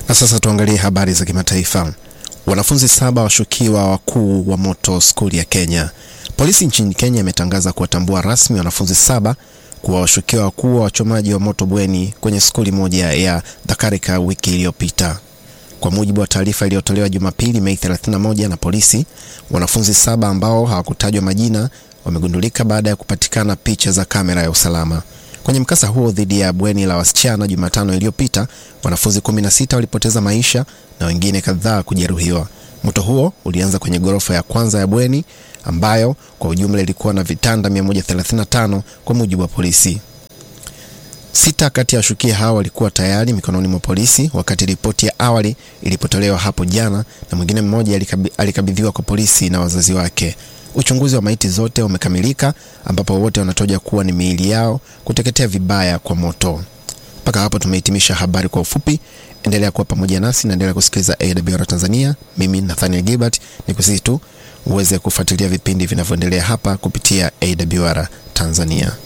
Na sasa tuangalie habari za kimataifa. Wanafunzi saba washukiwa wakuu wa moto skuli ya Kenya. Polisi nchini Kenya imetangaza kuwatambua rasmi wanafunzi saba kuwa washukiwa wakuu wa wachomaji wa moto bweni kwenye skuli moja ya Dhakarika wiki iliyopita. Kwa mujibu wa taarifa iliyotolewa Jumapili Mei 31 na polisi, wanafunzi saba ambao hawakutajwa majina wamegundulika baada ya kupatikana picha za kamera ya usalama. Kwenye mkasa huo dhidi ya bweni la wasichana Jumatano iliyopita, wanafunzi 16 walipoteza maisha na wengine kadhaa kujeruhiwa. Moto huo ulianza kwenye ghorofa ya kwanza ya bweni ambayo kwa ujumla ilikuwa na vitanda 135 kwa mujibu wa polisi. Sita kati ya washukiwa hao walikuwa tayari mikononi mwa polisi wakati ripoti ya awali ilipotolewa hapo jana, na mwingine mmoja alikabidhiwa kwa polisi na wazazi wake. Uchunguzi wa maiti zote umekamilika, ambapo wote wanatoja kuwa ni miili yao kuteketea vibaya kwa moto. Mpaka hapo tumehitimisha habari kwa ufupi. Endelea kuwa pamoja nasi na endelea kusikiliza AWR Tanzania. Mimi Nathaniel Gilbert ni kusihi tu uweze kufuatilia vipindi vinavyoendelea hapa kupitia AWR Tanzania.